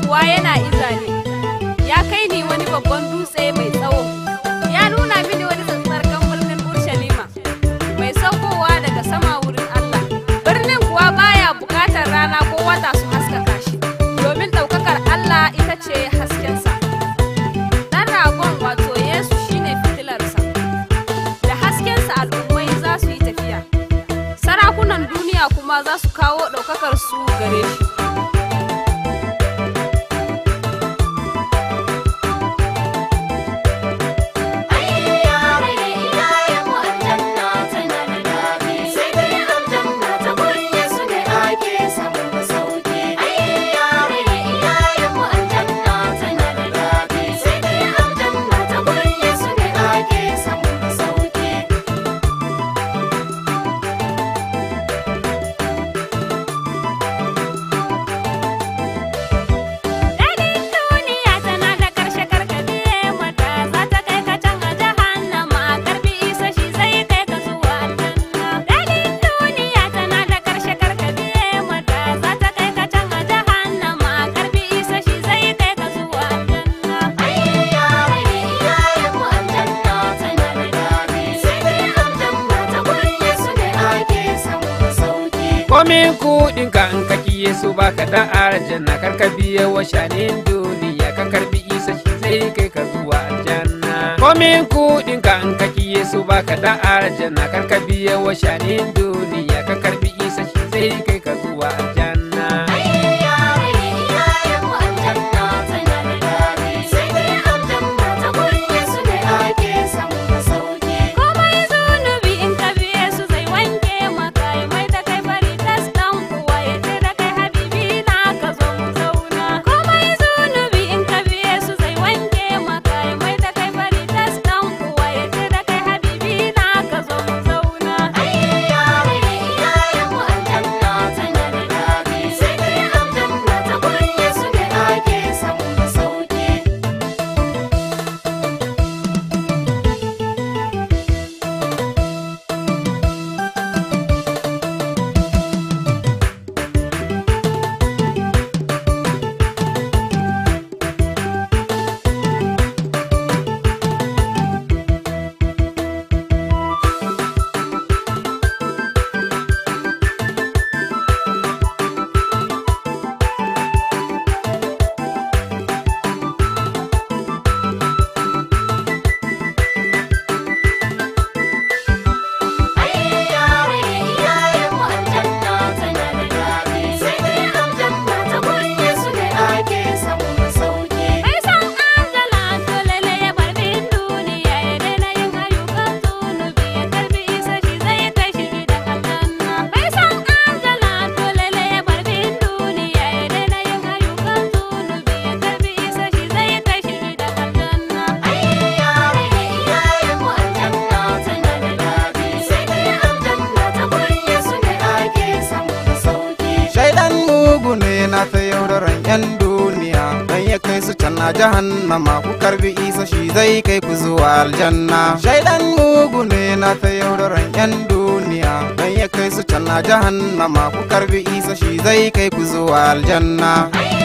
kuwa yana izale ya kai ni wani babban dutse mai tsawo ya nuna mini wani tsatsarkan birnin urshalima mai saukowa daga sama wurin allah birnin kuwa baya bukatar rana ko wata su haskaka shi domin ɗaukakar allah ita ce haskensa ɗan ragon wato yesu shine fitilarsa da haskensa al'ummai za su yi tafiya sarakunan duniya kuma za su kawo ɗaukakar su gare shi Daɗin duniya tana da ƙarshe karkabiye mata za ta kai ka can a jahannama karbi isa shi zai kai ka zuwa aljanna. Daɗin duniya tana da ƙarshe karkabiye mata za ta kai ka can a jahannama karbi isa shi zai kai ka zuwa aljanna. komin kuɗin ka in ka kiye su baka da aljanna kar ka biye wa shanin duniya ka karbi isa shi zai kai ka zuwa aljanna komin kuɗin ka in ka kiye su baka da aljanna kar ka biye wa shanin duniya ka karbi isa shi zai kai ka zuwa aljanna Komai zunubi in ka biye su zai wanke maka ya mai da kai fari tas dan uwa ya ce da kai habibi na ka zo mu zauna. Komai zunubi in ka biye su zai wanke maka ya mai da kai fari tas dan uwa ya ce da kai habibi na ka zo mu zauna. Mai san adala dole ne ya bar bin duniya ya daina yin ayyukan zunubi ya karbi isa shi zai kai shi gidan aljanna. Mai san adala dole ne ya bar bin duniya ya daina yin ayyukan zunubi ya karbi isa shi zai kai shi gidan aljanna. Shaidan mugu ne na ta yaudaran 'yan duniya don ya kai su can na jahannama ku karbi isa shi zai kai ku zuwa aljanna. Shaidan mugu ne na ta yaudaran 'yan duniya don ya kai su can na jahannama ku karbi isa shi zai kai ku zuwa aljanna.